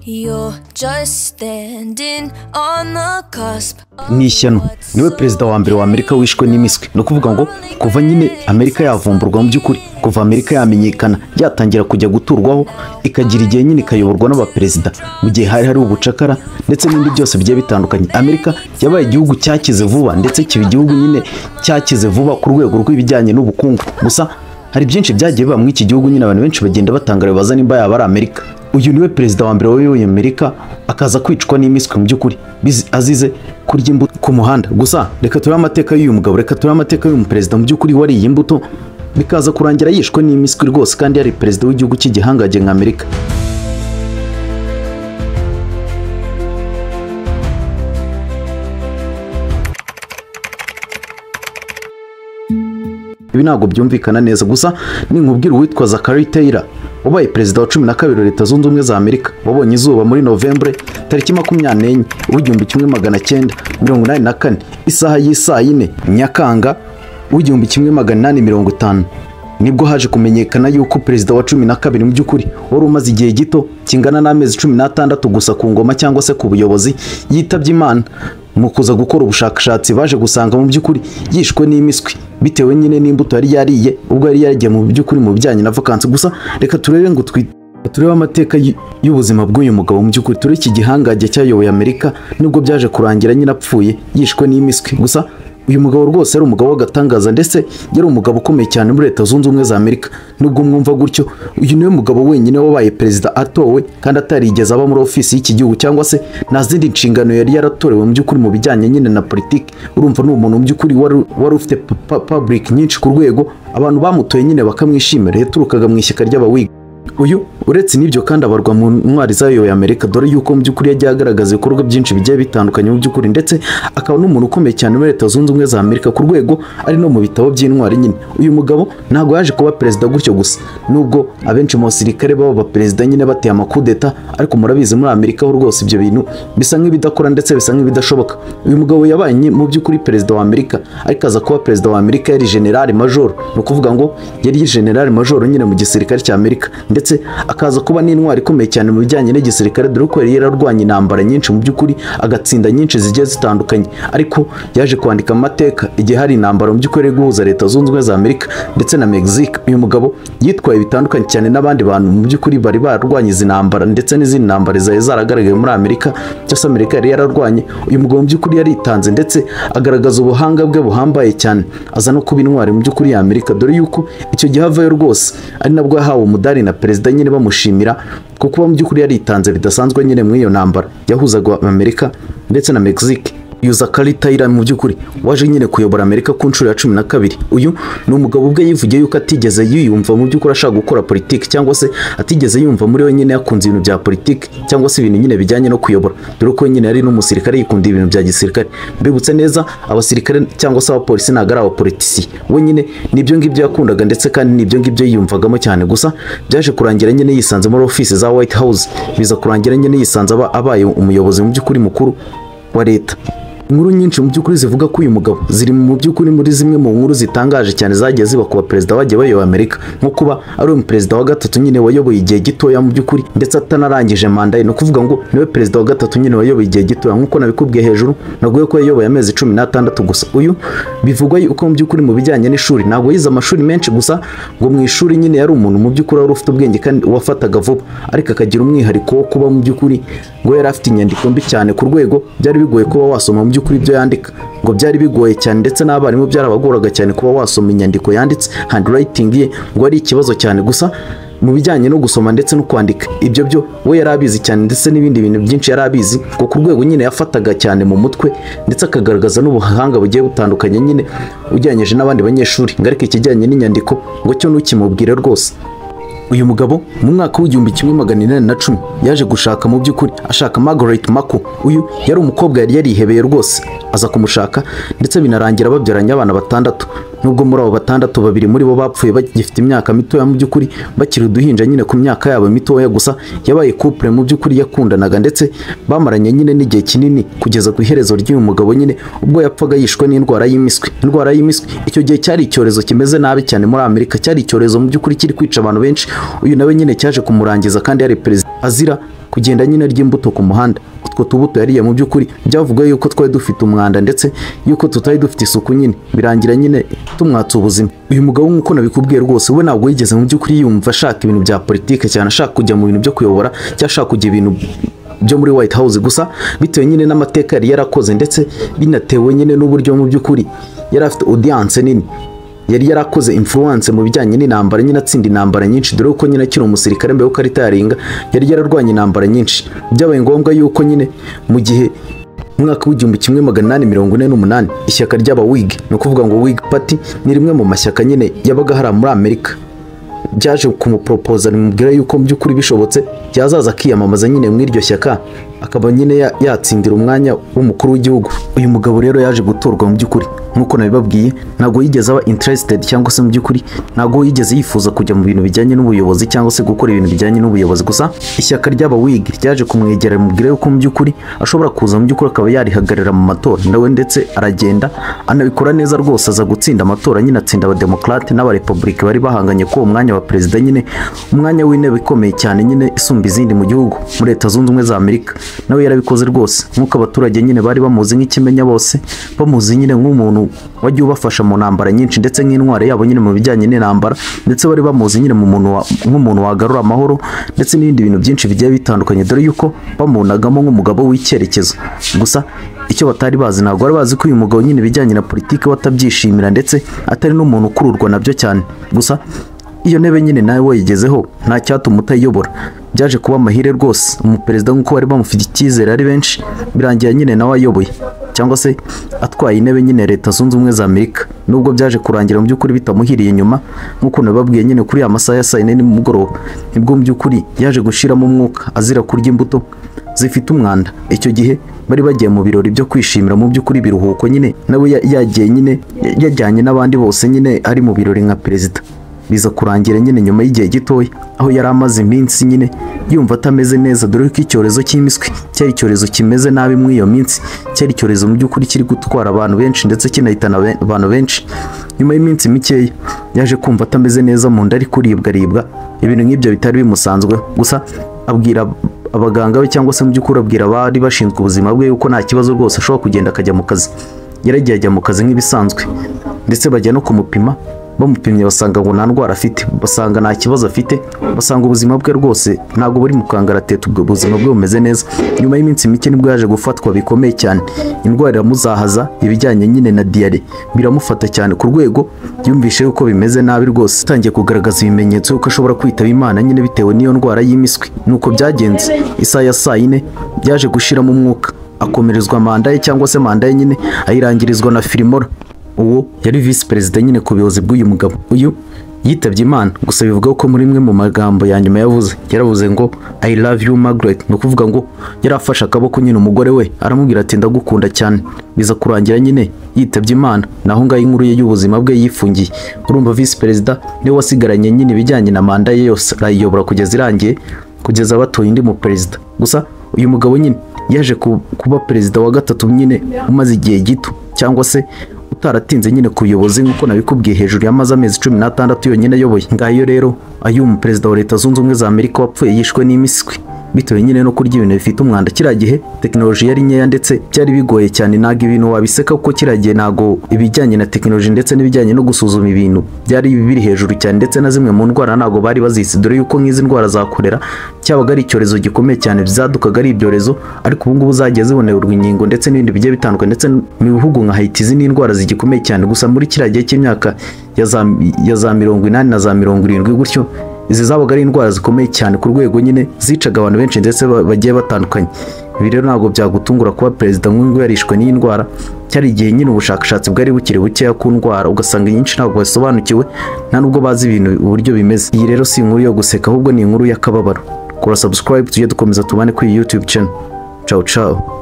You're just standing on the cusp ni ishyano niwe perezida wa mbere wa amerika wishwe n'imiswi ni ukuvuga ngo kuva nyine amerika yavumburwa mu by'ukuri kuva amerika yamenyekana yatangira kujya guturwaho ikagira igihe nyine ikayoborwa n'abaperezida mu gihe hari hari ubucakara ndetse n'ibindi byose bigiye bitandukanye amerika yabaye igihugu cyakize vuba ndetse kiba igihugu nyine cyakize vuba ku rwego rw'ibijyanye n'ubukungu gusa hari byinshi byagiye biba muri iki gihugu nyine abantu benshi bagenda batangara baza nimba yaba ari amerika uyu niwe perezida wa mbere wayoboye amerika akaza kwicwa n'imiswi mu by'ukuri bizi- azize kurya imbuto ku muhanda gusa reka turebe amateka y'uyu mugabo reka turebe amateka y'uyu perezida mu by'ukuri wariye imbuto bikaza kurangira yishwe n'imiswi rwose kandi yari perezida w'igihugu cy'igihangage nka amerika ibi ntabwo byumvikana neza gusa ninkubwira uwitwa Zachary Taylor wabaye perezida wa cumi na kabiri wa leta zunze ubumwe za amerika wabonye izuba muri novembre tariki makumyabiri n'enye w'igihumbi kimwe magana cyenda mirongo inani na kane isaha y'isaa yine nyakanga w'igihumbi kimwe magana inani mirongo itanu nibwo haje kumenyekana yuko perezida wa cumi na kabiri mu by'ukuri wari umaze igihe gito kingana n'amezi cumi n'atandatu gusa ku ngoma cyangwa se ku buyobozi yitabye imana mu kuza gukora ubushakashatsi baje gusanga mu by'ukuri yishwe n'imiswi bitewe nyine n'imbuto yari yariye ubwo yari yaragiye mu by'ukuri mu bijyanye na vakansi gusa reka turebe ngo twi- turebe amateka y- y'ubuzima bw'uyu mugabo mu by'ukuri turebe iki gihangange cyayoboye amerika nubwo byaje kurangira nyine apfuye yishwe n'imiswi gusa uyu mugabo rwose yari umugabo w'agatangaza ndetse yari umugabo ukomeye cyane muri leta zunze ubumwe za amerika nubwo mwumva gutyo uyu niwe mugabo wenyine wabaye perezida atowe kandi atarigeze aba muri ofisi y'iki gihugu cyangwa se nta zindi nshingano yari yaratorewe mu by'ukuri mu bijyanye nyine na politiki urumva ni umuntu mu by'ukuri wari wari ufite public nyinshi ku rwego abantu bamutoye nyine bakamwishimira yaturukaga mu ishyaka ry'abawiga uyu uretse n'ibyo kandi abarwa mu ntwari zayoboye amerika dore yuko mu by'ukuri yagiye agaragaza ibikorwa byinshi bigiye bitandukanye mu by'ukuri ndetse akaba n'umuntu ukomeye cyane muri leta zunze ubumwe za amerika ku rwego ari no mu bitabo by'intwari nyine uyu mugabo ntabwo yaje kuba perezida gutyo gusa nubwo abenshi mu basirikare baba abaperezida nyine bateye amakudeta ariko murabizi muri amerika ho rwose ibyo bintu bisa nk'ibidakora ndetse bisa nk'ibidashoboka uyu mugabo yabaye nye- mu by'ukuri perezida wa amerika ariko aza kuba perezida wa amerika yari generali majoro ni ukuvuga ngo yari generali majoro nyine mu gisirikare cya amerika ndetse akaza kuba n'intwari ikomeye cyane mu bijyanye n'igisirikare dore ko yari yararwanye intambara nyinshi mu by'ukuri agatsinda nyinshi zigiye zitandukanye ariko yaje kwandika amateka igihe hari intambara mu by'ukuri yo guhuza leta zunze ubumwe za amerika ndetse na mexique uyu mugabo yitwaye bitandukanye cyane n'abandi bantu mu by'ukuri bari bararwanye izi ntambara ndetse n'izindi ntambara zari zaragaragaye muri amerika cyangwa se amerika yari yararwanye uyu mugabo mu by'ukuri yaritanze ndetse agaragaza ubuhanga bwe buhambaye cyane aza no kuba intwari mu by'ukuri ya amerika dore yuko icyo gihe avayo rwose ari nabwo yahawe umudari na perezida nyine bamushimira kuko mu by'ukuri yaritanze bidasanzwe nyine muri iyo ntambara yahuzaga amerika ndetse na mexique yuza Taylor mu by'ukuri waje nyine kuyobora amerika ku nshuro ya cumi na kabiri uyu ni umugabo ubwe yivugiye yuko atigeze yiyumva mu by'ukuri ashaka gukora politiki cyangwa se atigeze yumva muri we nyine yakunze ibintu bya politiki cyangwa se ibintu nyine bijyanye no kuyobora dore ko nyine yari n'umusirikare yikundiye ibintu bya gisirikare mbibutse neza abasirikare cyangwa se abapolisi ntabwo ari abapolitisi we nyine nibyo ngibyo yakundaga ndetse kandi nibyo ngibyo yiyumvagamo cyane gusa byaje kurangira nyine yisanze muri ofisi za white house biza kurangira nyine yisanze aba- abaye umuyobozi mu by'ukuri mukuru wa leta inkuru nyinshi mu by'ukuri zivuga ko uyu mugabo ziri mu by'ukuri muri zimwe mu nkuru zitangaje cyane zagiye ziba ku baperezida bagiye bayoboye Amerika nko kuba ari uyu perezida wa gatatu nyine wayoboye igihe gitoya mu by'ukuri ndetse atanarangije manda ye ni ukuvuga ngo niwe perezida wa gatatu nyine wayoboye igihe gitoya nk'uko nabikubwiye hejuru naguye ko yayoboye amezi cumi n'atandatu gusa uyu bivugwa yuko mu by'ukuri mu bijyanye n'ishuri ntabwo yize amashuri menshi gusa ngo mu ishuri nyine yari umuntu mu by'ukuri wari ufite ubwenge kandi wafataga vuba ariko akagira umwihariko wo kuba mu by'ukuri ngo yari afite inyandiko mbi cyane ku rwego byari bigoye kuba wasoma mu by'ukuri ibyo yandika ngo byari bigoye cyane ndetse n'abarimu byarabagoraga cyane kuba wasoma inyandiko yanditse handwriting ye ngo ari ikibazo cyane gusa mu bijyanye no gusoma ndetse no kwandika ibyo byo we yari abizi cyane ndetse n'ibindi bintu byinshi yari abizi ngo ku rwego nyine yafataga cyane mu mutwe ndetse akagaragaza n'ubuhanga bugiye butandukanye nyine ugereranyije n'abandi banyeshuri ngo ariko ikijyanye n'inyandiko ngo cyo ntukimubwire rwose uyu mugabo mu mwaka w'igihumbi kimwe magana inani na cumi yaje gushaka mu by'ukuri ashaka Margaret Mako uyu yari umukobwa yari yarihebeye rwose aza kumushaka ndetse binarangira babyaranye abana batandatu nubwo muri abo batandatu babiri muri bo bapfuye bagifite imyaka mitoya mu by'ukuri bakiri uduhinja nyine ku myaka yabo mitoya gusa yabaye couple mu by'ukuri yakundanaga ndetse bamaranye nyine n'igihe kinini kugeza ku iherezo ry'uyu mugabo nyine ubwo yapfaga yishwe n'indwara y'impiswi indwara y'impiswi icyo gihe cyari icyorezo kimeze nabi cyane muri amerika cyari icyorezo mu by'ukuri kiri kwica abantu benshi uyu nawe nyine cyaje kumurangiza kandi yari perezida azira kugenda nyine ry'imbuto ku muhanda utwo tubuto yariye mu by'ukuri byavuga yuko twari dufite umwanda ndetse yuko tutari dufite isuku nyine birangira nyine tumwatsa ubuzima uyu mugabo nk'uko nabikubwiye rwose we ntabwo yigeze mu by'ukuri yumva ashaka ibintu bya politike cyane ashaka kujya mu bintu byo kuyobora cyangwa ashaka kujya ibintu byo muri White House gusa bitewe nyine n'amateka yari yarakoze ndetse binatewe nyine n'uburyo mu by'ukuri yari afite audience nini yari yarakoze influence mu bijyanye n'intambara nyine atsinda intambara nyinshi dore ko nyine akiri umusirikare mbere yuko aritaringa yari yararwanya intambara nyinshi byabaye ngombwa yuko nyine mu gihe mu mwaka w'igihumbi kimwe magana inani mirongo ine n'umunani ishyaka ry'abawigi ni ukuvuga ngo wig party ni rimwe mu mashyaka nyine yabaga hari muri amerika byaje kumuporopoza rimubwira yuko mu by'ukuri bishobotse yazaza akiyamamaza nyine muri iryo shyaka akaba nyine ya- yatsindira umwanya w'umukuru w'igihugu uyu mugabo rero yaje gutorwa mu by'ukuri nk'uko nabibabwiye ntabwo yigeze aba interested cyangwa se mu by'ukuri ntabwo yigeze yifuza kujya mu bintu bijyanye n'ubuyobozi cyangwa se gukora ibintu bijyanye n'ubuyobozi gusa ishyaka ry'aba wig ryaje kumwegera rimubwira yuko mu by'ukuri ashobora kuza mu by'ukuri akaba yarihagararira mu matora nawe ndetse aragenda anabikora neza rwose aza gutsinda amatora nyine atsinda abademokarate n'abarepublika bari bahanganye kuri uwo mwanya wa perezida nyine umwanya w'intebe ikomeye cyane nyine isumba izindi mu gihugu muri leta zunze ubumwe za amerika nawe yarabikoze rwose nk'uko abaturage nyine bari bamuzi nk'ikimenya bose bamuzi nyine nk'umuntu wagiye ubafasha mu ntambara nyinshi ndetse nk'intwari yabo nyine mu bijyanye n'intambara ndetse bari bamuzi nyine mu muntu wa- nk'umuntu wagarura amahoro ndetse n'ibindi bintu byinshi bigiye bitandukanye dore yuko bamubonagamo nk'umugabo w'icyerekezo gusa icyo batari bazi ntabwo bari bazi ko uyu mugabo nyine ibijyanye na politiki we atabyishimira ndetse atari n'umuntu ukururwa nabyo cyane gusa iyo ntebe nyine nawe wayigezeho nta cyatuma utayiyobora byaje kuba amahire rwose umuperezida nk'uko bari bamufite icyizere ari benshi birangira nyine nawe ayoboye cyangwa se atwaye intebe nyine leta zunze ubumwe za amerika nubwo byaje kurangira mu by'ukuri bitamuhiriye nyuma nk'uko nababwiye nyine kuri ya masaha ya saa yine nimugoroba nibwo mu by'ukuri yaje gushiramo umwuka azira kurya imbuto zifite umwanda icyo gihe bari bagiye mu birori byo kwishimira mu by'ukuri biruhuko nyine nawe ya- yagiye nyine yajyanye n'abandi bose nyine ari mu birori nka perezida biza kurangira nyine nyuma y'igihe gitoya aho yari amaze iminsi nyine yumva atameze neza dore ko icyorezo cy'impiswi cyari icyorezo kimeze nabi muri iyo minsi cyari icyorezo mu by'ukuri kiri gutwara abantu benshi ndetse kinahitana be- abantu benshi nyuma y'iminsi mikeya yaje kumva atameze neza mu nda ari kuribwaribwa ibintu nk'ibyo bitari bimusanzweho gusa abwira abaganga be cyangwa se mu by'ukuri abwira abari bashinzwe ubuzima bwe yuko nta kibazo rwose ashobora kugenda akajya mu kazi yaragiye ajya mu kazi nk'ibisanzwe ndetse bajya no kumupima bamupimye basanga ngo nta ndwara afite basanga nta kibazo afite basanga ubuzima bwe rwose ntabwo buri mu kangaratete ubwo buzima bwe bumeze neza nyuma y'iminsi mike nibwo yaje gufatwa bikomeye cyane indwara iramuzahaza ibijyanye nyine na diyare biramufata cyane ku rwego yumvishe yuko bimeze nabi rwose atangiye kugaragaza ibimenyetso yuko ashobora kwitaba imana nyine bitewe n'iyo ndwara y'impiswi nuko byagenze isaha ya saa yine byaje gushiramo umwuka akomerezwa manda ye cyangwa se manda ye nyine ayirangirizwa na filimora uwo yari visi perezida nyine ku buyobozi bw'uyu mugabo uyu yitabye imana gusa bivuga ko muri imwe mu magambo ya nyuma yavuze yaravuze ngo i love you margaret ni ukuvuga ngo yari afashe akaboko nyine umugore we aramubwira ati ndagukunda cyane biza kurangira nyine yitabye imana naho ngaho inkuru ye y'ubuzima bwe yifungiye urumva visi perezida niwe wasigaranye nyine ibijyanye na manda ye yose arayiyobora kugeza irangiye kugeza batoye undi mu perezida gusa uyu mugabo nyine yaje ku- kuba perezida wa gatatu nyine umaze igihe gito cyangwa se utaratinze nyine ku buyobozi nk'uko nabikubwiye hejuru yamaze amezi cumi n'atandatu yonyine ayoboye ngayo rero ayo umuperezida wa leta zunze ubumwe za amerika wapfuye yishwe n'imiswi bitewe nyine no kurya ibintu bifite umwanda kiriya gihe tekinoloji yari nkeya ndetse byari bigoye cyane ntabwo ibintu wabiseka kuko kiriya gihe ntabwo ibijyanye na tekinoloji ndetse n'ibijyanye no gusuzuma ibintu byari biri hejuru cyane ndetse na zimwe mu ndwara ntabwo bari bazisi dore yuko nk'izi ndwara za korera cyabaga ari icyorezo gikomeye cyane byadukaga ari ibyorezo ariko ubu ngubu zagiye zibonerwa inkingo ndetse n'ibindi bigiye bitandukanye ndetse mu bihugu nka Haiti izi ni indwara zigikomeye cyane gusa muri kiriya gihe cy'imyaka ya za, ya za mirongo inani na za mirongo irindwi gutyo izi zabaga ari indwara zikomeye cyane ku rwego nyine zicaga abantu benshi ndetse ba- bagiye batandukanye ibi rero ntabwo byagutungura kuba perezida nk'uyu nguyu yarishwe n'iyi ndwara cyari igihe nyine ubushakashatsi bwari bukiri bukeya ku ndwara ugasanga inyinshi ntabwo basobanukiwe nta nubwo bazi ibintu uburyo bimeze iyi rero si inkuru yo guseka ahubwo ni inkuru y'akababaro kora subscribe tujye dukomeza tubane kuri iyi youtube channel ciao ciao